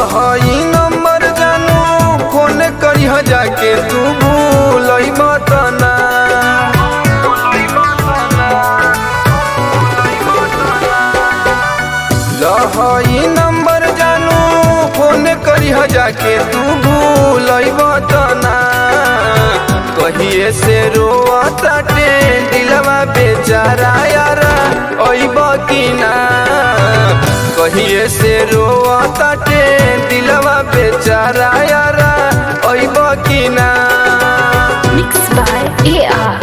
लहई नंबर जानू फोन करी जाके तू भूल तना लहई नंबर जानू फोन करी जाके तू भूल तना कहिए से रोता टे दिलवा बेचारा यारा अइब की ना कहिए से रोता टे दिलवा बेचारा यारा अइब की ना Mixed by AR.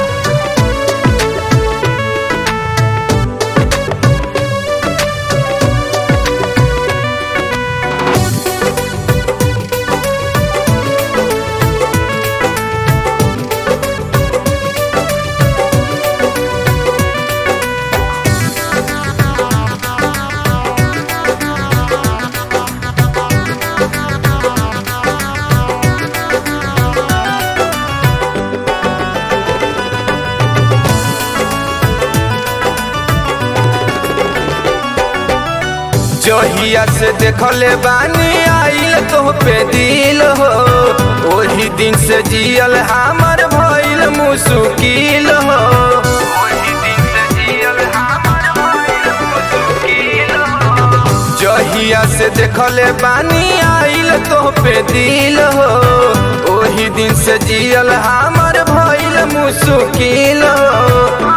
जहिया से देखले बानी आइल तो पे दिल हो ओही दिन से जियल हमर भइल मुश्किल हो ओही दिन से जियल हमर भइल मुश्किल हो जहिया से देखले बानी आइल तो पे दिल हो ओही दिन से जियल हमर भइल मुश्किल हो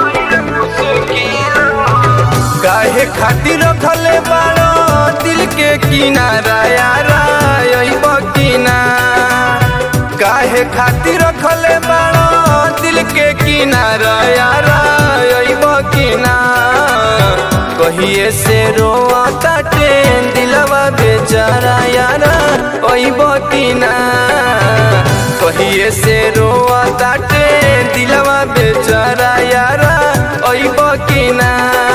काहे खातिर रखले बाड़ो दिल के किनारा यारा अइब किना काहे खातिर रखले बाड़ो दिल के किनारा यारा अइब किना कहिए से रोता टेन दिलवा बेचारा यारा अइब किना कहिए से रोता टेन दिलवा बेचारा यारा अइब किना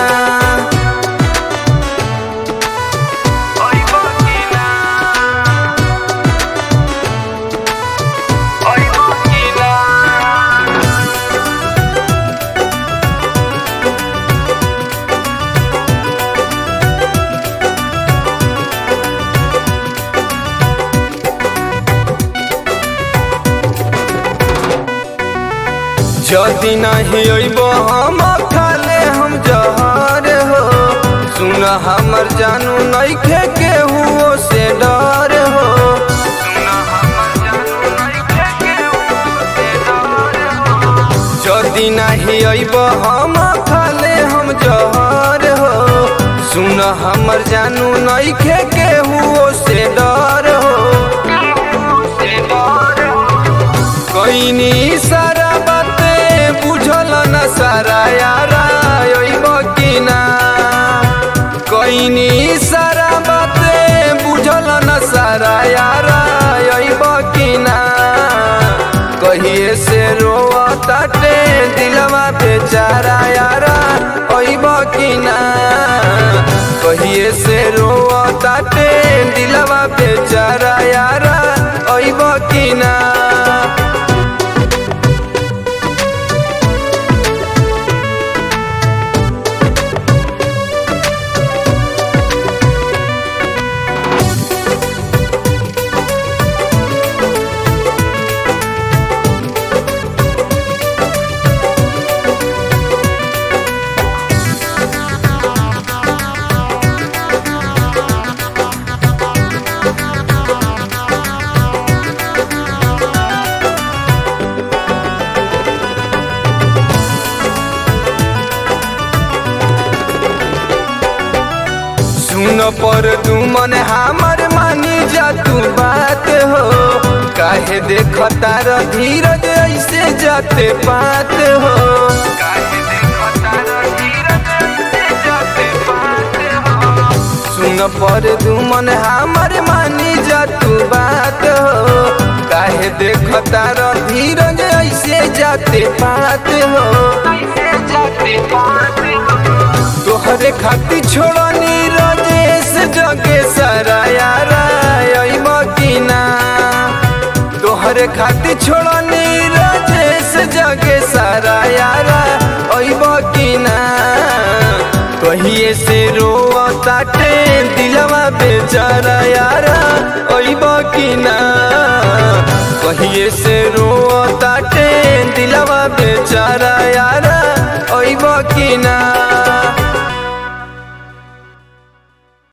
जदि नहीं अइब हम खाले हम जहर हो सुन हमर जानू नइखे केहू से डर हो सुन हमर जानू नइखे केहू से डर हो जदि नहीं अइब हम खाले हम जहर हो सुन हमर जानू नइखे केहू से डर हो कइनी सारा बाते बुझल न सारा यारा अइब की ना कइनी सारा बाते बुझल न सारा यारा अइब की ना कहिए से रोता टे दिलवा बेचारा यारा अइब की ना कहिए से रोता टे दिलवा बेचारा यारा अइब की ना सुन पर तू मन हमर मानी जा तू बात हो काहे देख तार धीरज ऐसे जाते पात हो काहे देख तार धीरज ऐसे जाते पात हो सुन पर तू मन हमर मानी जा तू बात हो काहे देख तार धीरज ऐसे जाते पात हो ऐसे जाते पात हो तोहरे खाती छोड़नी राजेश जगे सारा यारा अइब की ना तोहरे खाती छोड़नी राजेश जगे सारा यारा अइब की ना कहिए से रोता टे दिलवा बेचारा यारा ओइब कि ना